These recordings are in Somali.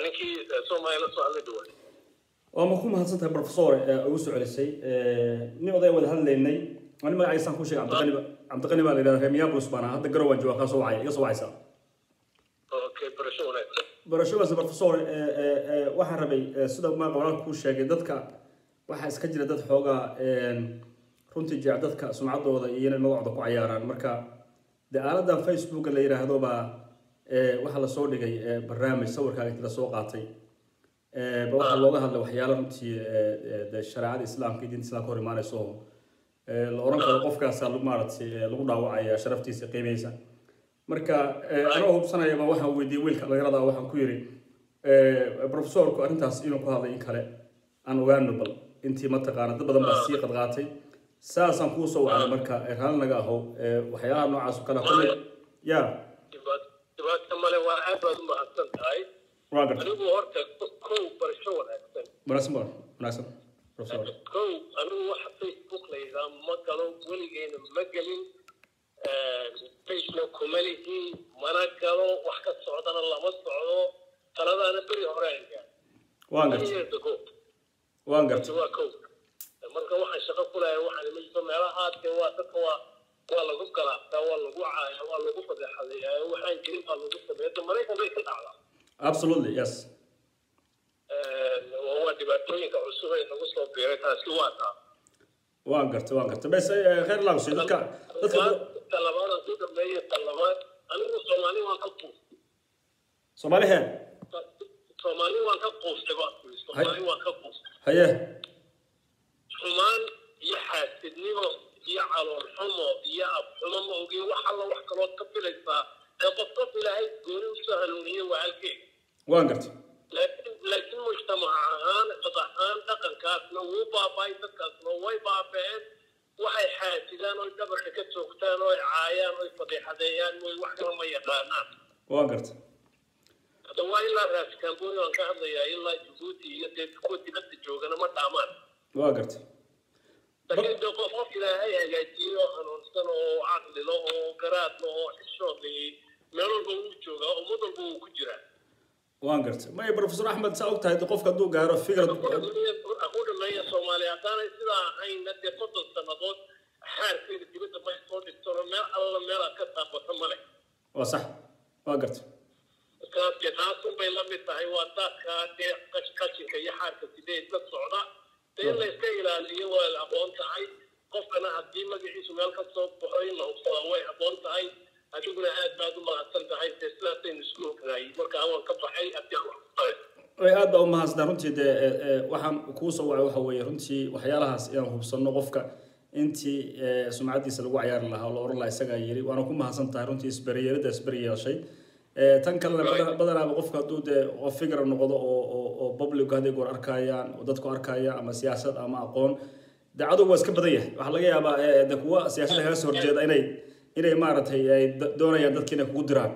ninkii soomaaliya la soo hadlay dhawaa waa ma ku mahadsan tahay professor ee ugu soo celisay nin oday wada hadlaynay ani magacaysaan ku sheegay cabdiqani ba- cabdiqani baa la yidhahda reer minneapolis baan ahaa hadda garowan jooga kaa soo wacaya iga soo wacaysaa okay barasho wanaagsan barashadaas professor ee, ee, ee, waxaan rabay ee, sida maaqa walaalka kuu sheegay dadka waxaa iska jira dad xoogaa een, runtii jecel dadka sumcaddooda iyo inay magacooda ku cayaaraan marka de aaladan facebooka la yidhaahdo baa ee, waxaa lasoo dhigay ee, barnaamij sawirkaaga inti lasoo qaatay ee, ba waxaa looga hadlay waxyaalo runtii ee, ee, de shareecada islaamka iyo diinta islaamka hor imaanayso oo ee, la oran karo qofkaasa lagu maaragtay ee, lagu dhaawacaya sharaftiisa qiimeysa marka eh, anoo hubsanayaba waxaan weydiiyey wiilka dhalinyarada ah, waxaan ku yidhi eh, professorku arrintaas inuu ku hadlay in kale aan ogaano bal intii mataqaana dad badan baa sii qadqaatay saasaan kuu soo wacday marka eh, raalli naga ahow eh, waxyaalaha noocaas oo kale ah, kolley ya dhibaat- dhibaato male waa aad baad u mahadsan tahay waa garta anigu horta kow barasho wanaagsan wanaagsan ba wanaagsan professor kow anigu waxa facebook la yidhaha ma galo weligeena ma gelin facebook kuma lihi mana galo wax ka socdana lama socdo taladaana beri hore aan gaar waan garta years ago waan garta waa kow marka waxaan shaqo ku lahay waxaan ima jirto meelaha dee waa dadka waa waa lagu galaabtaa waa lagu caaya waa lagu fadeexadeeyaa waxaan jirin baa lagu sameeya maraykan bay ka dhacdaa absolutely yes waa dhibaatooyinka cusub ee nagu soo biiray taasi waa taa waan garta waan garta bes eh, khayr laagsi dadka dadka talabaad ku dhameeya talabaad anigu soomaali waan ka quustay soomaali hee soomaali waan ka quustay baa kuli soomaali waan ka quustay haye xumaan iyo xaasidnimo iyo calool xumo iyo abxumo ma ogin wax alla wax kaloo ka filaysaa ee qof qof ilaahay gooni usoo hanuuniyey waa halkeega waan garta laakiin laakiin mujtamac ahaan dad ahaan dhaqankaasna wuu baaba'ay dadkaasna way baaba'een waxay xaasidaan oy dhabarka ka toogtaan oy caayaan oy fadeexadeeyaan oy wax kala ma yaqaanaan waan garta hadda waa ilaa raas kamboni aan ka hadlayaa ilaa jabuuti iyo dee kuwa dibadda joogana ma dhaamaan waan garta laakiin dee qof qof ilaahay hagaajiyo oo hanuunsan oo caqlilo oo garaadlo oo xishood leh meel walba wuu joogaa ummad walba wuu ku jiraa waan garta maya professor axmed saa og tahay de qofka hadduu gaaro fikrad ku dhameeya soomaaliya haddaanay sidaa ahaynna dee soddon sannadood xaarkeeda dibadda may soo dhigtano meel alla meelaad ka taabato male waa sax waa garta markaa dee taasun bay la mid tahay waa daadkaa dee qash- qashinka iyo xaarka sidee isla socda dee in la iska ilaaliyo waa la aqoon tahay qofkana haddii magaciisu meel ka soo baxo in la hubsadaa way aqoon tahay adiguna aad baad u mahadsan tahay dee sidaasaynu isku ognahay markaa waan ka baxay haddii aan wax ku tahay way aad baa u mahadsantaa runtii dee e, e, waxaan kuu soo wacay waxa weeye runtii waxyaalahaas inaan hubsanno qofka intii e, sumcaddiisa lagu cayaari lahaa oo la oran lahaa isagaa yiri waana ku mahadsan tahay runtii isberiyeelada isberi yeeshay E, tan kalena badan- badanaaba qofka hadduu dee qof fikra noqdo oo oo oo public hadday goor arkayaan oo dadku arkaya ama siyaasad ama aqoon dee cadow waa iska badan yahay waxaa laga yaabaa e, de kuwa siyaasadda kaga soo horjeeda inay inay maaragtay ay da- doonayaan dadka inay kugu diraan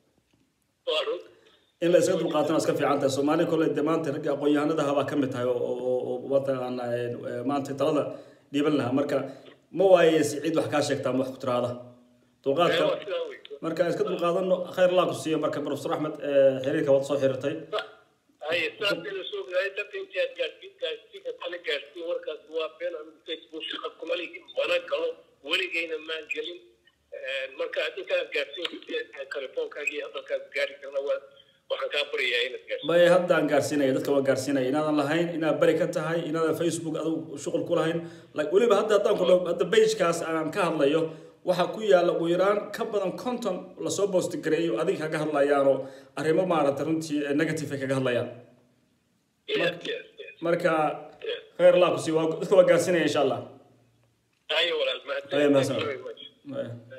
waa run in la iska dulqaatana iska fiican tahay soomaali kole de maanta ragga aqoon-yahanada habaa ka mid tahay oo oo oo mataqaana eh, maanta talada dhiiban lahaa marka ma waayeysi cid wax kaa sheegtaa ma wax ku tiraada dulqaadka waa sidaa wey marka iska dulqaadano khayr allah ku siiyo marka professor axmed eh, xiriirka waad soo xiriirtay haye sidaasaynu soo ognahay dadka intii aad gaadhsiin gaadhsiinka kala gaadhsiin warkaas waa been anigu facebook shaqa kuma lihi mana galo weligeyna maan gelin marka adinka aad gaadhsiin telefoonkaagi iyo hadalkaad gaari karna waa waxaan kaa baryayaa inaad gaadhsiin bay haddaan gaarsiinaya dadka waa gaarsiinaya inaadan lahayn inaad bari ka tahay inaadan facebook adigu shuqul ku lahayn like weliba hadda haddaan ku dhaho hadda pagekaas aan ka hadlayo waxaa ku yaalla ugu yaraan ka badan conton lasoo boosti gareeyo adiga kaga hadlayaanoo arrimo maaragtay runtii eh, negative ay kaga hadlayaan yes yes yes marka khayr allah ku siiyo waa- dadka waa gaarsiinaya insha allah haye walaal Haye, mahadsan mahadsan. Thank you very much. Eh.